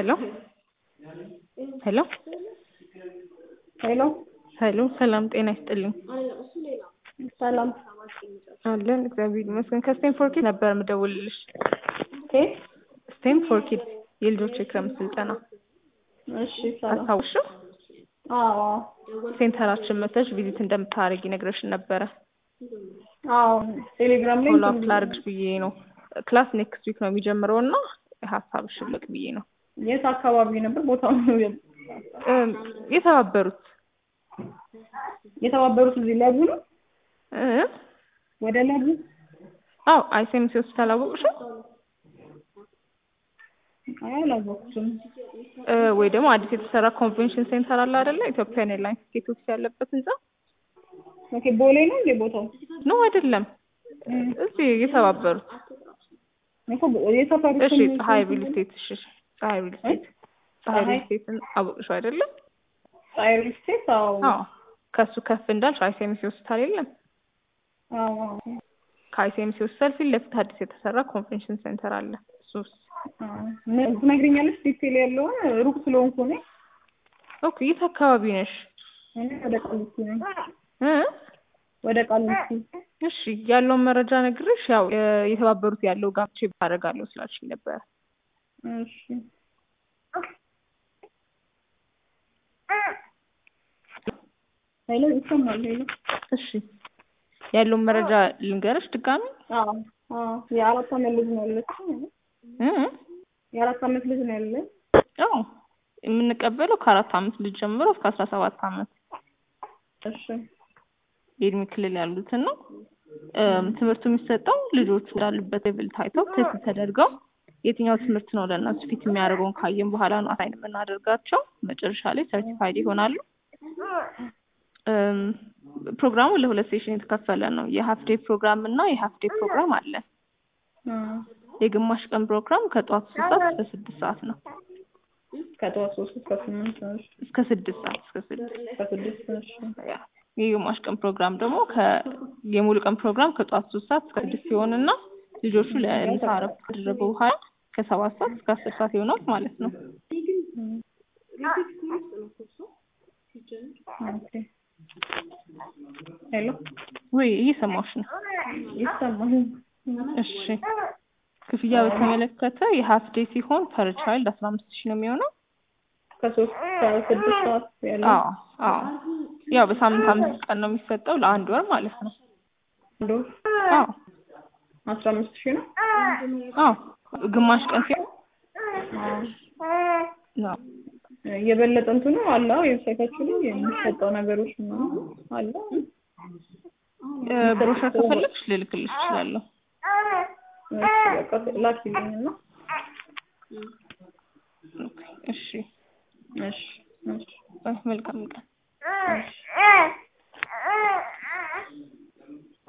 ሄሎ ሄሎ ሄሎ ሄሎ ሰላም ጤና ይስጥልኝ። ሰላም አለን እግዚአብሔር ይመስገን። ከስቴም ፎር ኪድ ነበር የምደውልልሽ። ኬት ስቴም ፎር ኪድ የልጆች የክረምት ስልጠና እሺ ሰላም አስታውሽው? አዎ ሴንተራችን መተሽ ቪዚት እንደምታደርጊ ነግረሽን ነበረ። አዎ ቴሌግራም ላይ ፎሎ አፕ ላድርግሽ ብዬ ነው። ክላስ ኔክስት ዊክ ነው የሚጀምረው እና ሀሳብሽን ልቅ ብዬ ነው። የት አካባቢ ነበር ቦታው? እም፣ የተባበሩት የተባበሩት እዚህ ለቡ ነው እ ወደ ለቡ አዎ አይሴምሲ ሆስፒታል አወቅሽው? አይ አላወቅኩትም። እ ወይ ደግሞ አዲስ የተሰራ ኮንቬንሽን ሴንተር አለ አይደለ? ኢትዮጵያን ኤርላይንስ ቲኬት ኦፊስ ያለበት ህንጻ ኦኬ ቦሌ ነው እንዴ ቦታው? ነው አይደለም? እም፣ እዚህ የተባበሩት እኮ የሰፈሩ እሺ፣ ስም- ፀሐይ ሪል ስቴት እሺ፣ ፀሐይ ሪል ስቴት ፀሐይ ሪል ፀሐይ? ስቴትን አወቅሽው አይደለም? ፀሐይ ሪል ስቴት አዎ አዎ ከሱ ከፍ እንዳልሽ አይሴምሲ ሆስፒታል የለም? አዎ አዎ ከአይሲኤምሲ ሆስፒታል ፊት ለፊት አዲስ የተሰራ ኮንቬንሽን ሴንተር አለ። እሱስ አዎ። ነ- ትነግሪኛለሽ ዲቴል ያለውን ሩቅ ስለሆንኩ እኔ ኦኬ። የት አካባቢ ነሽ? እኔ ወደ ቃሊቲ ነኝ እ ወደ ቃሊቲ እሺ ያለውን መረጃ ነግሬሽ ያው የ- የተባበሩት ያለው ጋብቼ ባደርጋለሁ ስላልሽኝ ነበረ። እሺ ሄሎ ይሰማል ሄሎ እሺ ያለውን መረጃ ልንገርሽ ድጋሚ አዎ አዎ የአራት አመት ልጅ ነው ያለችኝ እ የአራት አመት ልጅ ነው ያለኝ ያው የምንቀበለው ከአራት አመት ልጅ ጀምሮ እስከ አስራ ሰባት አመት እሺ የእድሜ ክልል ያሉትን ነው። እም፣ ትምህርቱ የሚሰጠው ልጆቹ እንዳሉበት ሌቭል ታይተው ቴስት ተደርገው የትኛው ትምህርት ነው ለእነሱ ፊት የሚያደርገውን ካየን በኋላ ነው አሳይን የምናደርጋቸው። መጨረሻ ላይ ሰርቲፋይድ ይሆናሉ። እም፣ ፕሮግራሙ ለሁለት ሴሽን የተከፈለ ነው። የሀፍ ዴይ ፕሮግራም እና የሀፍ ዴይ ፕሮግራም አለ። አዎ የግማሽ ቀን ፕሮግራም ከጠዋት ሶስት ሰዓት እስከ ስድስት ሰዓት ነው። ከጠዋት ሶስት እስከ ስምንት እሺ እስከ ስድስት ሰዓት እስከ ስድስት እስከ ስድስት እሺ ያ የግማሽ ቀን ፕሮግራም ደግሞ ከ የሙሉ ቀን ፕሮግራም ከጠዋት ሶስት ሰዓት እስከ ስድስት ሲሆንና ልጆቹ ለምሳ እረፍት ካደረጉ በኋላ ከሰባት ሰዓት እስከ አስር ሰዓት ይሆናል ማለት ነው። ኦኬ ሄሎ ወይ እየሰማሁሽ ነው። ይሰማል እሺ ክፍያ በተመለከተ የሀፍ ዴይ ሲሆን ፐር ቻይልድ አስራ አምስት ሺህ ነው የሚሆነው። ከሶስት ከስድስት ሰዓት ያለው አዎ አዎ ያው በሳምንት አምስት ቀን ነው የሚሰጠው ለአንድ ወር ማለት ነው። አንድ ወር አዎ አስራ አምስት ሺህ ነው አዎ ግማሽ ቀን ሲሆን አዎ አዎ የበለጠ እንትኑ አለ ዌብሳይታችሁ ላይ የሚሰጠው ነገሮች ምናምን አለ እ፣ ብሮሸር ከፈለግሽ ልልክልሽ እችላለሁ። እሺ በቃ ላኪልኝ እና ኦኬ፣ እሺ እሺ እሺ መልካም ቀን